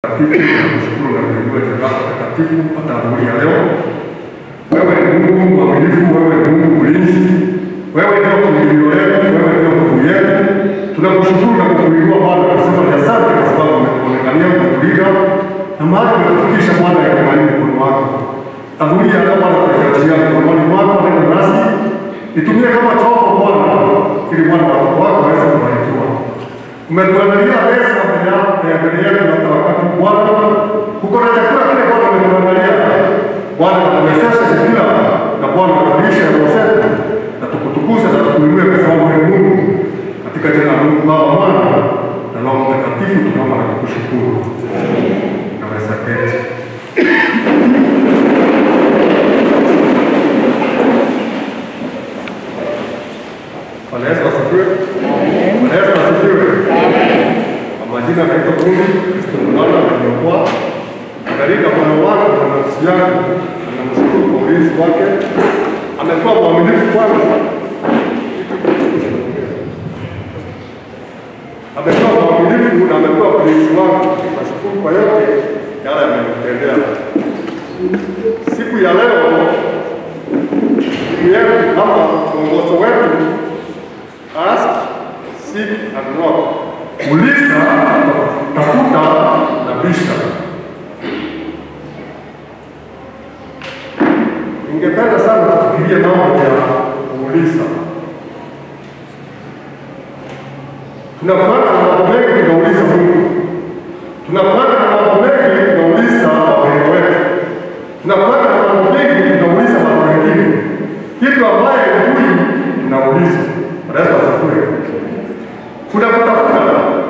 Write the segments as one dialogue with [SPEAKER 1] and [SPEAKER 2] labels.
[SPEAKER 1] Takatifu na kushukuru na kuinua jina lako takatifu hata adhuhuri ya leo. Wewe ni Mungu mwaminifu, wewe ni Mungu mlinzi, wewe ndio kimbilio letu, wewe ndio nguvu yetu. Tunakushukuru na kukuinua Bwana, kusema ni asante kwa sababu umetuonekania, umetulinda na mahali umetufikisha Bwana ya kumaini mkono wako. Adhuhuri ya leo Bwana, tukiachilia mkononi mwako neno nasi, nitumie kama chombo Bwana, ili Bwana watoto wako waweze kubarikiwa. Umetuandalia meza mbele yako ya mbele yetu hata wakati Bwana, kuko na chakula kile Bwana umetuandalia Bwana, tuwezeshe kukila na Bwana tulishe roho zetu na tukutukuze na tukuinue kwa sababu ni Mungu. Katika jina la Mungu Baba, Mwana na Roho Mtakatifu tunaomba na kukushukuru. Naweza keti. Bwana Yesu asifiwe. Bwana Yesu asifiwe. Kwa majina naitwa Mungu Kristo Bwana ameniokoa katika moyo wangu na nafsi yangu, namshukuru kwa ulinzi wake. Amekuwa mwaminifu kwangu, amekuwa mwaminifu na amekuwa mlinzi wangu. Nashukuru kwa yote yale amenitendea. Siku ya leo siku yetu ama mwongozo wetu ask, seek and knock, uliza, tafuta na bisha. Ningependa sana tufikirie mambo ya kuuliza. Tunakuanga na mambo mengi tunauliza Mungu, tunakuanga na mambo mengi tunauliza wapendwa wetu, tunakuanga na mambo mengi tunauliza watu wengine, kitu ambaye hujui tunauliza. Bwana Yesu asifiwe. Kuna kutafuta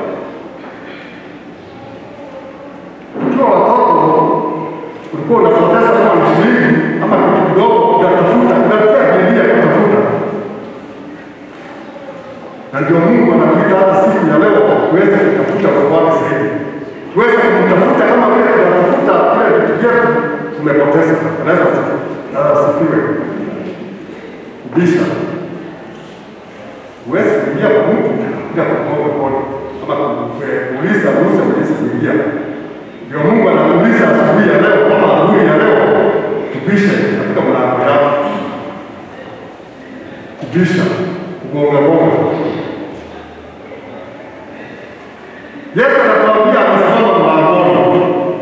[SPEAKER 1] ukiwa watoto ulikuwa unapoteza kama shilingi ama kitu kidogo, unatafuta unatia bidii ya kutafuta, na ndio Mungu anakuita hata siku ya leo tuweze kutafuta kwa wake zaidi, tuweze kumtafuta kama vile tunatafuta vile vitu vyetu tumepoteza. Anaweza asifiwe. Kubisha huwezi kuingia kwa Mungu bila kuomba mkono ama kuuliza ruhusa uweze kuingia. Ndio Mungu anakuuliza asubuhi ya leo ama adhuhuri ya leo, tubishe katika mlango yako, kubisha, kugonga gonga. Yesu anatuambia amesimama mlangoni,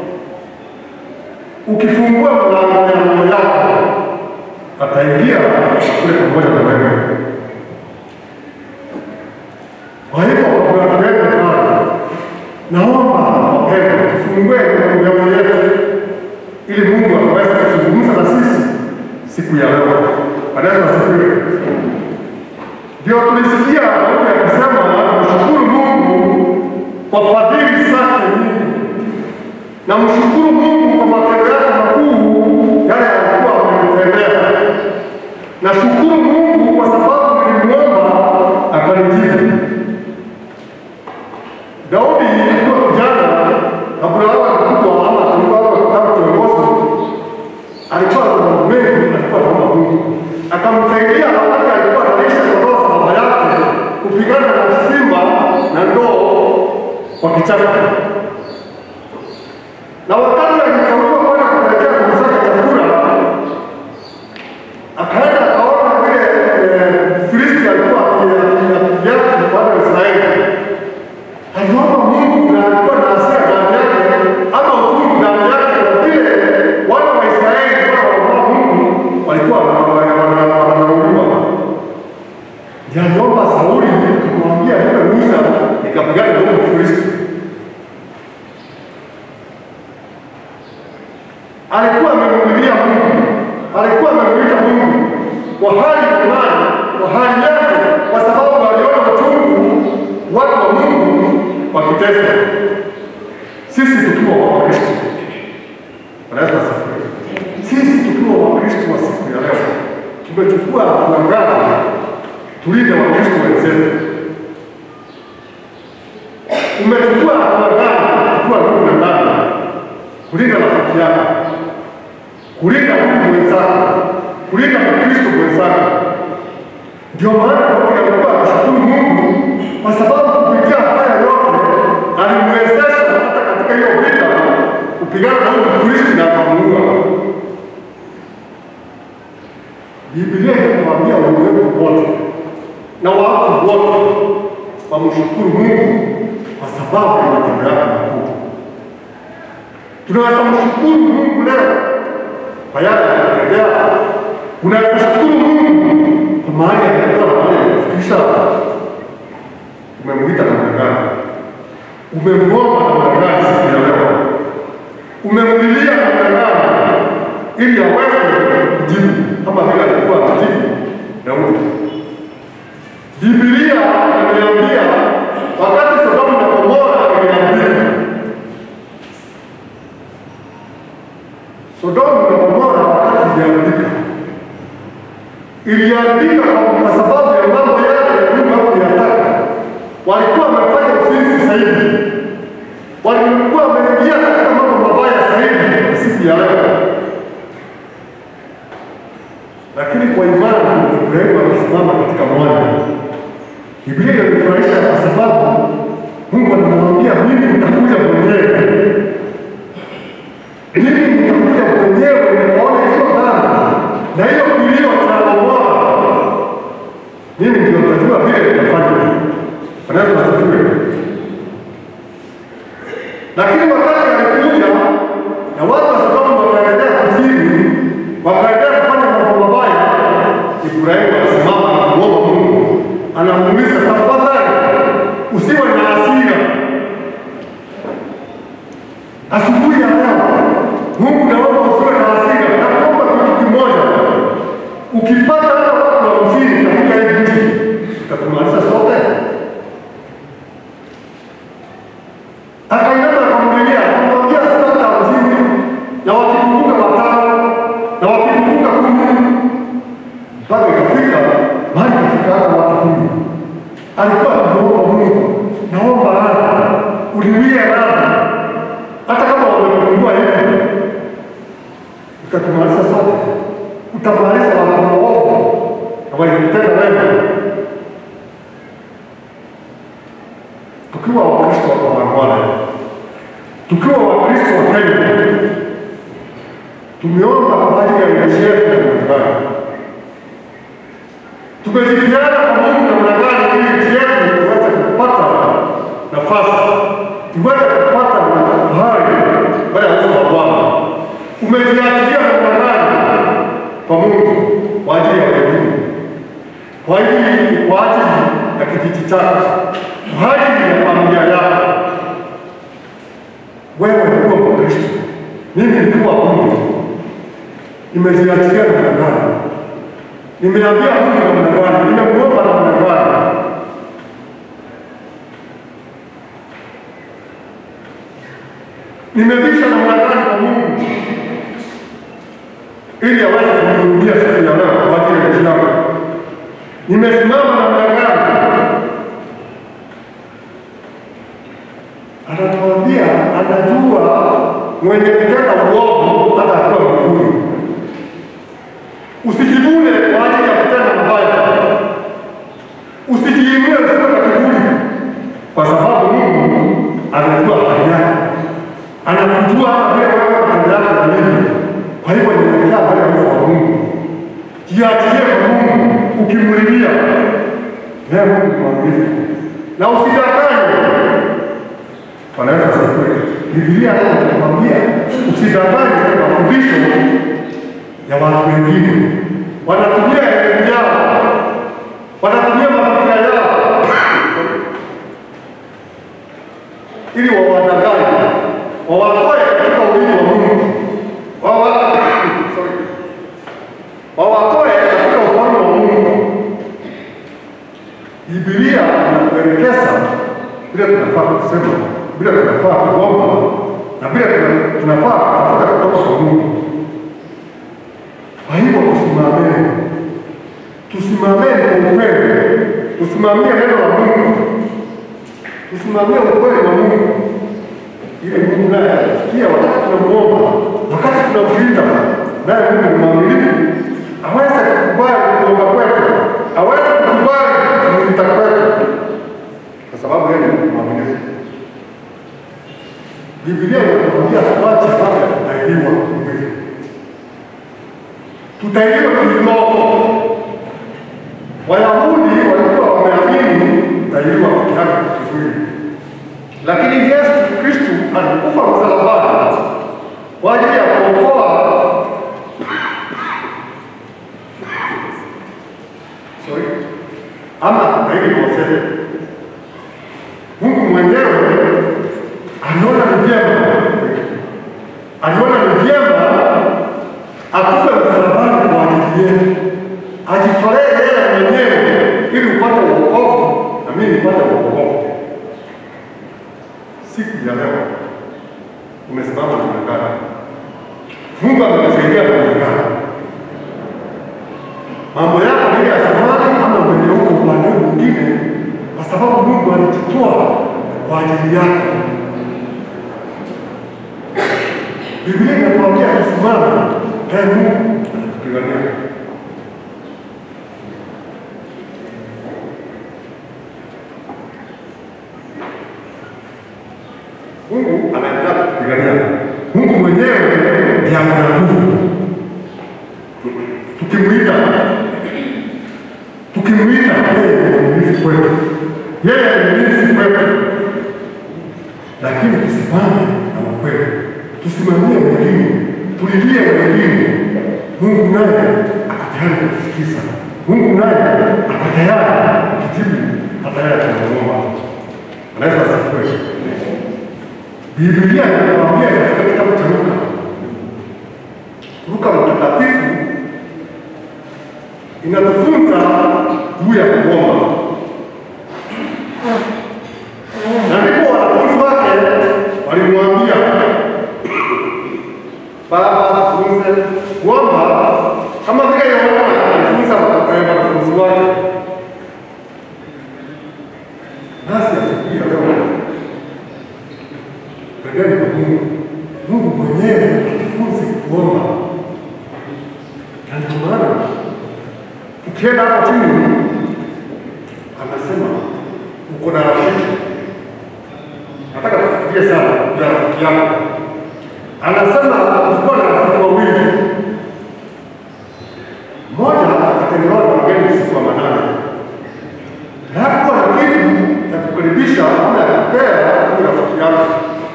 [SPEAKER 1] ukifungua mlango ya roho yako ataingia kule pamoja na wewe. Kwa hivyo kwa watu wetu pale, naomba wapendwa, tufungue mioyo yetu ili Mungu akaweze kuzungumza na sisi siku ya leo. Bwana Yesu asifiwe. Ndio tulisikia Daudi akisema mshukuru Mungu kwa fadhili zake nyingi, na mshukuru Mungu kwa matendo yake makuu yale alikuwa amenitendea. Nashukuru Mungu kwa sababu nilimwomba akanijibu. Daudi alikuwa kijana kabla awe mkubwa ama tulikuwa kama kiongozi, alikuwa na mambo mengi, alikuwa anaomba Mungu akamsaidia wakati alikuwa analisha kondoo za baba yake kupigana na simba na ndoo kwa kichaka, na wakati alichaguliwa kwenda kupelekea ndugu zake chakula, akaenda akaona vile eh, Filisti alikuwa akiviatu wana wa Israeli aliomba Mungu na alikuwa na hasira ndani yake ama uchungu ndani yake, kwa vile wana wa Israeli wanaomba Mungu walikuwa wanauliwa. Ndiyo aliomba Sauli kumwambia nipe ruhusa nikapigana na huyo Mfilisti. Alikuwa amemlilia Mungu, alikuwa amemwita Mungu kwa hali fulani, kwa hali yake, kwa sababu aliona uchungu watu wa Mungu wakiteswa, sisi tukiwa Wakristo. Bwana Yesu asifiwe. Sisi tukiwa Wakristo wa siku ya leo tumechukua hatua ngapi tulinde Wakristo wenzetu? Umechukua hatua ngapi kuwa ndugu na dada, kulinda rafiki yako, kulinda ndugu mwenzako, kulinda Mkristo mwenzako? Ndio maana Daudi alikuwa anashukuru Mungu kwa sababu kupitia haya yote alimwezesha hata katika hiyo vita kupigana na huyu Mfilisti na akamuua. Biblia inatuambia ulimwengu wote na watu wote wamshukuru Mungu kwa sababu ya matendo yake makuu. Tunaweza mshukuru Mungu leo kwa yale yanayotendea. Unaweza kushukuru Mungu kwa mahali alikuwa na mahali alikufikisha. Umemwita namna gani? Umemwomba namna gani siku ya leo? Umemlilia namna gani ili aweze kujibu kama vile alikuwa anajibu Daudi? Biblia inaniambia wakati Sodoma na Gomora ilianguka, Sodoma na Gomora wakati ilianguka, ilianguka kwa sababu ya mambo yale ya nyumba kuyataka. Walikuwa wamefanya uzinzi zaidi, walikuwa wameingia katika mambo mabaya zaidi ya siku ya leo, lakini kwa imani Ibrahimu akasimama katika mwanya Biblia inanifurahisha kwa sababu Mungu anamwambia mimi nitakuja mwenyewe, mimi nitakuja mwenyewe nikaona hiyo dhambi na hiyo kilio cha Gomora, mimi ndio nitajua vile nitafanya. Bwana Yesu asifiwe. Lakini wakati alikuja na watu wa Sodoma wakaendelea kuzini, wakaendelea kufanya mambo mabaya, Ibrahimu alisimama na kumwomba Mungu anamuuliza tafadhali, usiwe na hasira. Asubuhi ya leo, Mungu naomba usiwe na hasira. Nakuomba kitu kimoja, ukipata hata watu hamsini katika hii nchi, utatumaliza sote. Akainama akamlilia, akamwambia sasa hata hamsini, na wakikumbuka watano, na wakikumbuka kumi, mpaka ikafika mahali kafika hata watu kumi. Alikuwa anamuomba Mungu, naomba radhi, uniwie radhi, hata kama wamepungua hivi, utatumaliza sote, utamaliza watu waovu na walimtenda wema. Tukiwa Wakristo wa Bwana, tukiwa Wakristo wa Kenya, tumeomba kwa ajili ya nchi yetu ya Marekani tumejadiliana kwa Mungu namna gani ili nchi yetu iweze kupata nafasi, iweze kupata fahari mbele ya uso wa Bwana. Umejiachilia namna gani kwa Mungu kwa ajili ya elimu, kwa ajili kwa ajili ya kijiji chako, kwa ajili ya familia yako. Wewe ndio Mkristo, mimi ndio wa Mungu, nimejiachilia namna gani? Nimeambia Mungu namna gani? Nimemuomba namna gani? Nimevisha namna gani kwa Mungu ili aweze kunihudumia siku ya leo kwa ajili ya nchi yangu? Nimesimama namna gani? Anatuambia anajua mwenye kutenda uovu hata akiwa mbinguni. Usijivune kwa ajili ya kutenda mabaya, usijiinue usiwe na kiburi, kwa sababu Mungu anajua hali yako, anakujua hata vile wewe matendo yako yalivyo. Kwa hivyo ninaelekea mbele ya uso wa Mungu, jiachilie kwa Mungu, ukimlilia naye Mungu ni mwaminifu na usidanganywe. Bwana Yesu asifiwe. Biblia leo inakwambia usidanganywe na mafundisho ya watu wengine. Wanatumia elimu yao, wanatumia mafikira yao ili wawadanganye, wawatoe katika ulimi wa Mungu, Wawa- sorry. wawatoe katika ufalme wa Mungu. Biblia inatuelekeza vile tunafaa kusema, vile tunafaa kuomba na vile tuna- tunafaa kutafuta kutoka kwa Mungu. Kwa hivyo tusimameni, tusimameni kwa ukweli, tusimamie neno la Mungu, tusimamie ukweli wa Mungu, ili Mungu naye asikia wakati tunamuomba, wakati tunamlinda, naye Mungu ni mwaminifu, aweze kukubali kuomba kwetu, aweze kukubali kumlinda kwetu, kwa sababu yeye ni mwaminifu. Biblia inatuambia tuache tutailiwa kiroho. Wayahudi walikuwa wameamini tutailiwa mtihani kifuri, lakini Yesu Kristu alikufa msalabani kwa ajili ya kuokoa sorry, ama zaidi waseme Mungu mwenyewe aliona ni vyema, aliona ni vyema akufe msalabani kwa ajili yetu, ajitolee yeye mwenyewe ili upate wokovu na mimi nipate wokovu. Siku ya leo umesimama namna gani? Mungu amekusaidia namna gani? Mambo yako ile ya zamani ama umegeuka upande mwingine, kwa sababu Mungu alijitoa kwa ajili yako. Biblia inatuambia tusimame, naye Mungu atatupigania. Mungu anaendelea kutupigania. Mungu mwenyewe ndiye ana nguvu. Tukimwita, tukimwita yeye ni mlinzi kwetu, yeye ni mlinzi kwetu, lakini tusimame na ukweli, tusimamie wengine, tulilie wengine. Mungu naye ako tayari kutusikiza. Mungu naye ako tayari kutujibu hata yale tunamuomba. Anaweza asifiwe. Biblia inatuambia katika kitabu cha Luka, Luka mtakatifu inatufunza juu ya kuomba, na ndipo wanafunzi wake walimwambia, Baba, tufunze kuomba kama vile Yohana alifunza wanafunzi wake. Nasi asubuhi ya leo Pendeni kwa Mungu. Mungu mwenyewe atufunze kuomba, na ndio maana ukienda hapo chini anasema uko na rafiki. Nataka tufikirie sana ya rafiki yako. Anasema uko na rafiki wawili, mmoja akatembelewa na wageni usiku wa manane, na hakuwa na kitu ya kukaribisha ama ya kupea huyu rafiki yake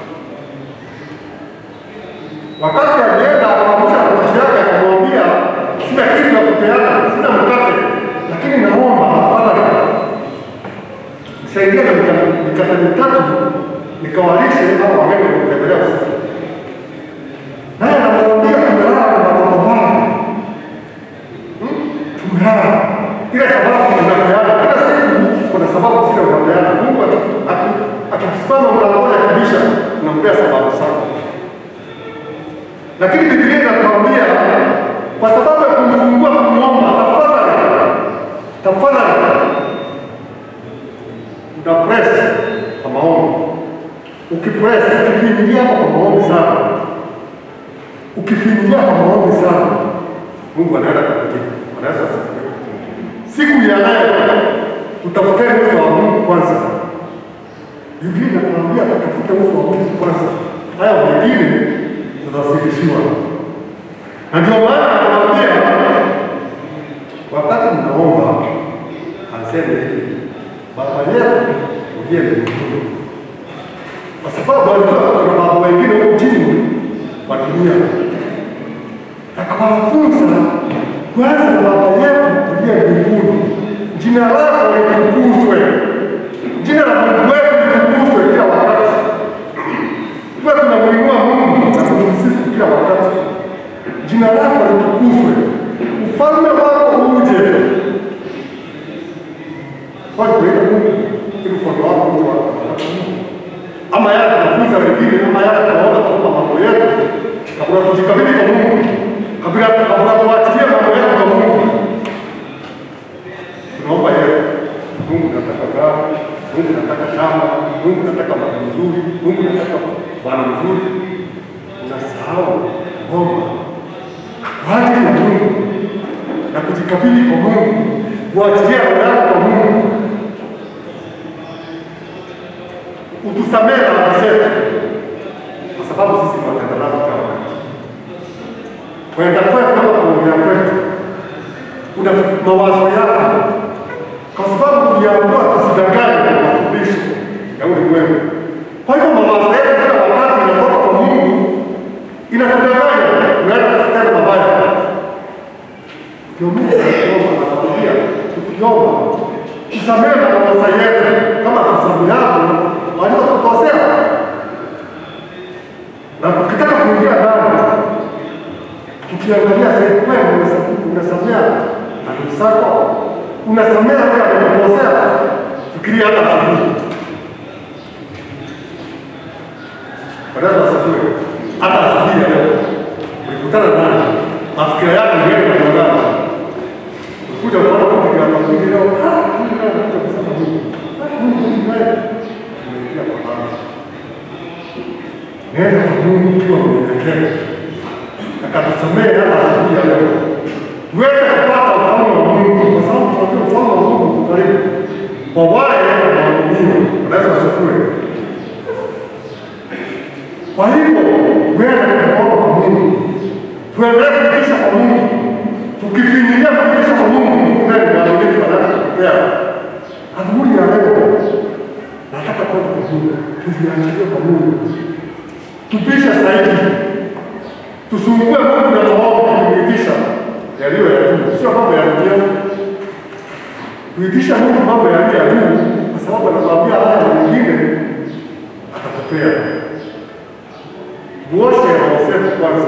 [SPEAKER 1] Wakati alienda akamwamsha rafiki yake akamwambia, sina kitu ya kupeana, sina mkate, lakini naomba tafadhali nisaidie na mika- mikate mitatu nikawalishe hao wageni kutembelea usiku. Naye anamwambia tumelala na watoto wangu, Hmm? tumelala ile sababu tunapeana kila siku, kuna sababu zile unapeana. Mungu aki- aki- akisimama mlangoni akibisha, unampea sababu sana lakini Biblia inatuambia kwa sababu ya kumfungua kumwomba, tafadhali tafadhali, una press kwa maombi. Ukipress, ukifinyilia kwa maombi sana, ukifinyilia kwa maombi sana, Mungu anaenda kukujibu. Anaweza asifiwe. Siku ya leo tutafuteni uso wa Mungu kwanza. Biblia inatuambia tutafute uso wa Mungu kwanza, haya mengine tutazidishiwa. Na ndio maana anawaambia wakati mnaomba, aseme hivi, Baba yetu uliye mbinguni, kwa sababu alijua kuna baba wengine huko chini wa dunia, akawafunza kwanza, Baba yetu uliye mbinguni, jina lako litukuzwe, jina la Mungu wetu litukuzwe kila wakati tuwe tunamwinua Mungu na kumsifu kila wakati. Jina lako litukuzwe, ufalme wako uje. Kwani tunaita Mungu ili ufalme wako uje wako ama yale tunafunza wengine, ama yale tunaona kutoka mambo yetu, kabla tujikabidhi kwa Mungu, kabla kabla tuachilie mambo yetu kwa Mungu, tunaomba yeye, Mungu nataka gari, Mungu nataka shamba, Mungu nataka mali nzuri, Mungu nataka bwana mzuri. Unasahau kuomba kwa ajili ya Mungu na kujikabidhi kwa Mungu, kuachilia roho yako kwa Mungu. Utusamehe dhambi zetu, sababu sisi ni watenda dhambi kama wewe. Kwenda kwetu kama kuongea kwetu una mawazo yako, kwa sababu tuliambiwa tusidanganye na mafundisho ya ulimwengu. Kwa hivyo mawazo yetu kila wakati inatoka kwa Mungu, inatudanganya, unaenda kufikana mabaya. Ndio Mungu anaomba, anakwambia tukiomba tusamehe makosa yetu kama tusamehavyo waliokukosea, na tukitaka kuingia ndani tukiangalia sehemu kweli unasamea adui zako, unasamea yule amekukosea, fikiria hata asubuhi. Bwana asifiwe. Hata asubuhi ya leo ulikutana naye, mafikira yako yeye na mwanadamu kuja kuona kwa kijana mwingine leo, ah, huyu naye anakuja kusema Mungu, ah, Mungu huyu naye tumeingia kwa baba. Nenda kwa Mungu ukiwa mnyenyekevu akatusamehe hata asubuhi ya leo tuweze kupata ufalme wa Mungu, kwa sababu tunajua ufalme wa Mungu uko karibu kwa wale wanaoamini. Unaweza asifiwe. Kwa hivyo wewe kuomba kwa Mungu, tuendelee kuitisha kwa Mungu, tukifinyilia kuitisha kwa Mungu, Mungu naye ni mwaminifu, anaweza kutupea. Adhuhuri ya leo nataka kwenda kwa Mungu, tuziachilie kwa Mungu, tupishe zaidi tusumbue Mungu na maombi kumwitisha yaliyo ya juu, sio mambo ya dunia. Kuitisha Mungu mambo yaliyo ya juu, kwa sababu anakuambia haya mengine atatupea. Muoshe roho zetu kwanza,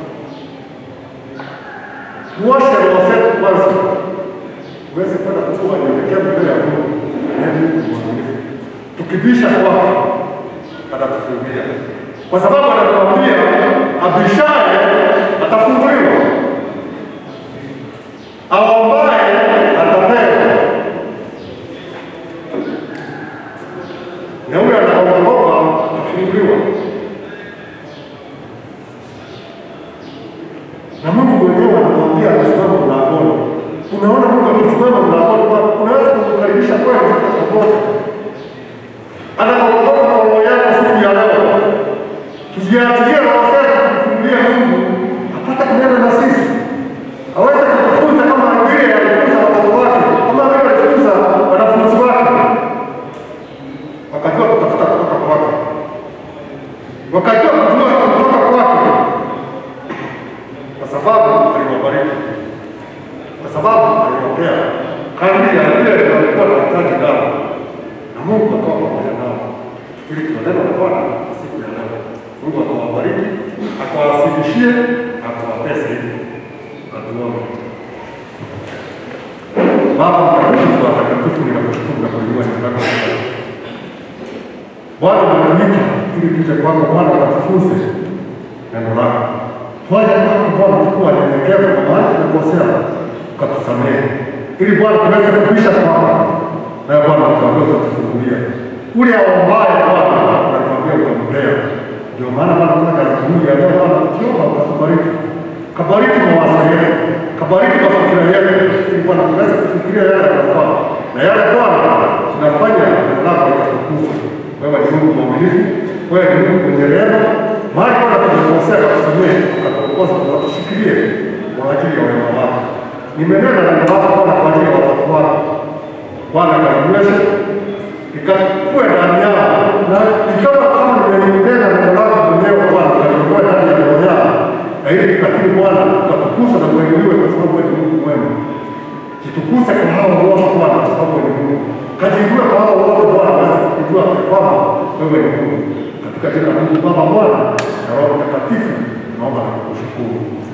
[SPEAKER 1] muoshe roho zetu kwanza, uweze kwenda kutoa nyenyekevu mbele ya Mungu, naye Mungu ni mwaminifu. Tukibisha kwake atatufungulia, kwa sababu anatuambia abishaye atafunguliwa, aombaye atapewa, na huyo anaombaomba atafunguliwa. Na Mungu mwenyewe anamwambia amesimama mlangoni. Unaona Mungu akisimama mlangoni kwako, unaweza kumkaribisha kweli popote. Anapokutoka kwa roho yako siku ya leo, tuziachilie roho zetu kumfungulia Mungu apate kunena na sisi, aweze kutufunza kama vile alifunza watoto wake, kama vile alifunza wanafunzi wake, wakajua kutafuta kutoka kwake, wakajua kujua kutoka kwake, kwa sababu aliwabariki, kwa sababu aliwapea kadri ya vile walikuwa wanahitaji nao, na Mungu akawa pamoja nao, ili tunanena na Bwana siku ya leo. Mungu akawabariki, akawasilishie, akawapea zaidi. Atuombe. Baba mtakatifu, watakatifu, ninakushukuru na kuinua jina lako takatifu. Bwana umetuita ili tuje kwako Bwana ukatufunze neno lako. Twaje kwako Bwana tukuwa wanyenyekevu kwa mahali tumekosea, ukatusamehe ili Bwana tuweze kupisha kwako, naye Bwana ukaweza kutufungulia ule aombaye Bwana unatuambia utampea. Ndio maana Bwana tunataka asubuhi ya leo Bwana tukiomba ukatubariki, kabariki mawazo yetu, kabariki mafikira yetu, ili Bwana tuweze kufikiria yale yanayofaa na yale Bwana tunafanya neno lako likatukuzwe. Wewe ni Mungu mwaminifu, wewe ni Mungu mwenye rehema. Mahali Bwana tumekosea, katusamehe, ukatuongoza, ukatushikilie kwa ajili ya wema wako. Nimenena neno lako Bwana kwa ajili ya watoto wako Bwana kaliweze ikakuwe ndani yao, na ikawa kama nimenena neno lako mwenyewe Bwana, kalikuwa ndani ya roho yao, na ili lakini Bwana ukatukuza na kuinuliwe, kwa sababu wewe ni Mungu mwema. Jitukuze kwa hao wote Bwana, kwa sababu wewe ni Mungu. Kajiinue kwa hao wote Bwana, waweze kujua kwamba wewe ni Mungu. Katika jina la Mungu Baba, Mwana na Roho Mtakatifu, naomba na kukushukuru.